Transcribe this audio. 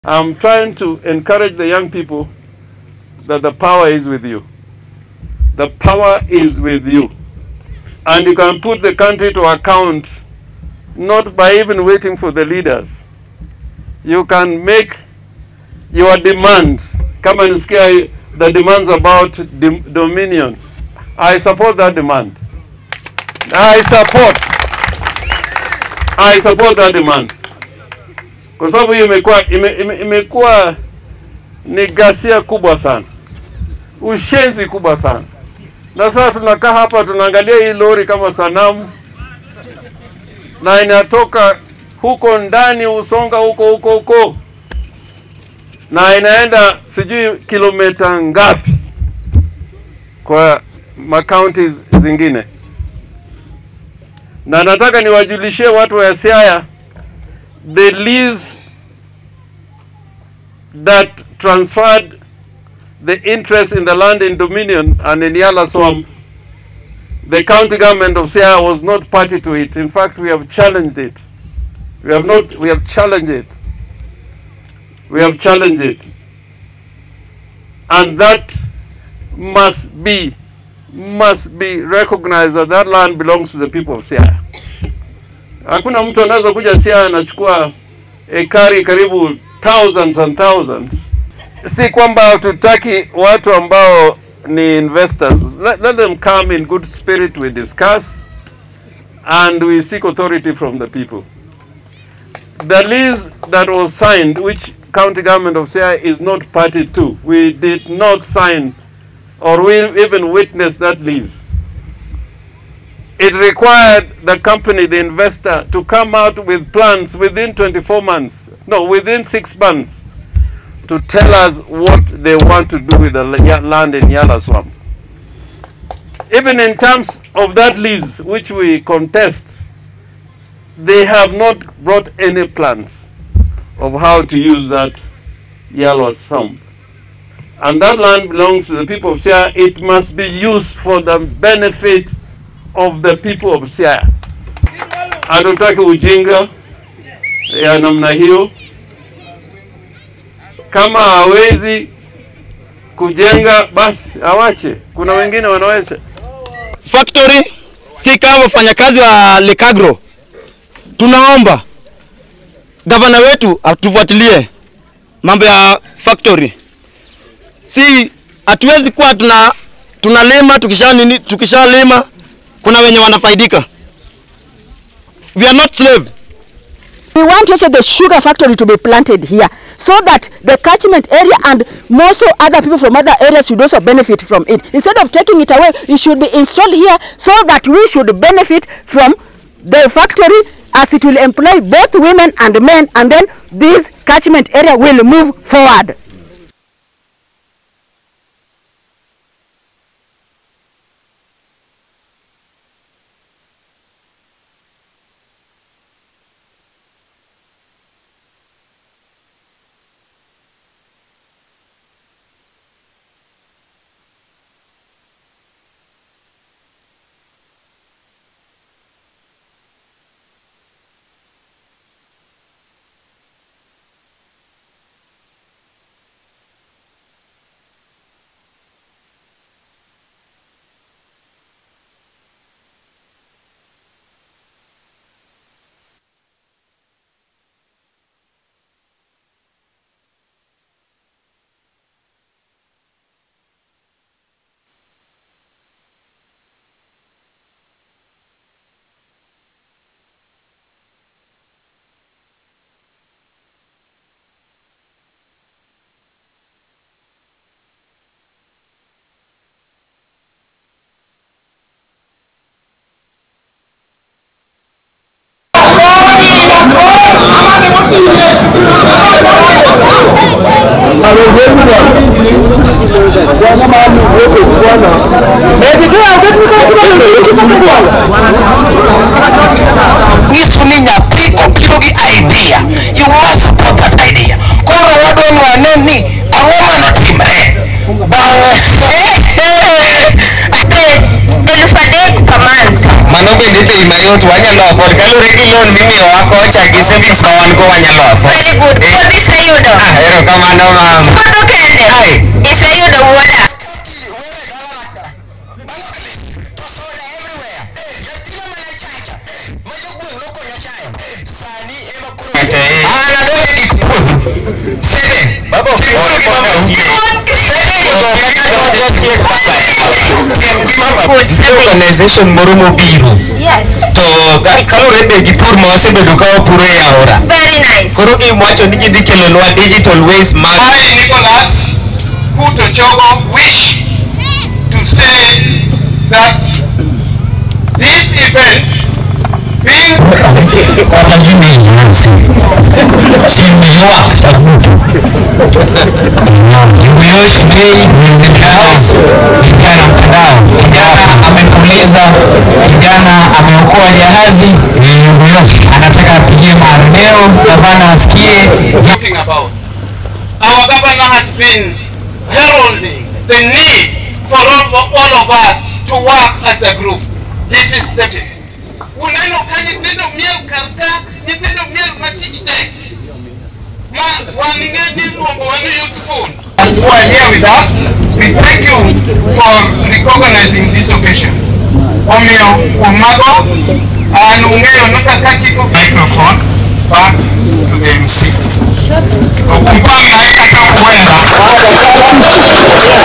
I'm trying to encourage the young people that the power is with you. The power is with you. And you can put the country to account not by even waiting for the leaders. You can make your demands. Come and scare the demands about dom- dominion. I support that demand. I support. I support that demand kwa sababu hiyo imekuwa ime, ime, imekuwa ni ghasia kubwa sana, ushenzi kubwa sana. Na sasa tunakaa hapa tunaangalia hii lori kama sanamu, na inatoka huko ndani Usonga huko huko huko, na inaenda sijui kilomita ngapi kwa makaunti zingine, na nataka niwajulishie watu wa Siaya the lease that transferred the interest in the land in Dominion and in Yala Swamp, the county government of Siaya was not party to it. In fact, we have challenged it. We have not, we have challenged it. We have challenged it. And that must be, must be recognized that that land belongs to the people of Siaya. Hakuna mtu anaweza kuja Siaya anachukua ekari karibu thousands and thousands. Si kwamba tutaki watu ambao ni investors. Let, let them come in good spirit, we discuss and we seek authority from the people. The lease that was signed, which county government of Siaya is not party to, we did not sign or we even witness that lease it required the company, the investor, to come out with plans within 24 months, no, within six months, to tell us what they want to do with the la- land in Yala Swamp. Even in terms of that lease, which we contest, they have not brought any plans of how to use that Yala Swamp. And that land belongs to the people of Siaya. It must be used for the benefit of the people of Siaya. Hatutaki ujinga ya namna hiyo. Kama hawezi kujenga basi awache, kuna wengine wanaweza. factory si kama wafanyakazi wa Lekagro. Tunaomba gavana wetu atufuatilie mambo ya factory. Si hatuwezi kuwa tuna tunalima tukisha nini, tukishalima kuna wenye wanafaidika. We are not slave. We want also the sugar factory to be planted here so that the catchment area and more so other people from other areas should also benefit from it. Instead of taking it away, it should be installed here so that we should benefit from the factory as it will employ both women and men and then this catchment area will move forward. nyiso ni nyathi obiro gi idea you must support that idea koro wadwani wane ni ang'o manotimre bang'e ate elfu adek per month mano bende bei mayot wanyalo afford kalure gi loan mimiyo wako chagi savings ma wan go wanyalo Very good. Puodho iseyudo. Ah, erokamano mam Puodho kende. Ai. Iseyudo wuoda. an adonjo gik puodho sede organization moro mobiro Yes. to ga- kalure be gi pur ma wasebedo ka wapuro e aora Very nice. koro giwacho ni gidhi kelonwa digital ways mag I, Nicholas Puto Chogo, wish to say that this event being kijana mtandao kijana amekuuliza kijana ameokoa jahazi anataka apigie maeneo gavana asikie talking about. Our governor has been heralding the need for all, all of us to work as a group. This is the uneno ka nyithindo miel kar ka nyithindo miel matich tek ma wan ng'eni luongo wan youthful who are here with us we thank you for recognizing this occasion omiyo kuom mago an ung'eyo ni kaka chief of microphone back to the MC. Okumpa naye kaka huenda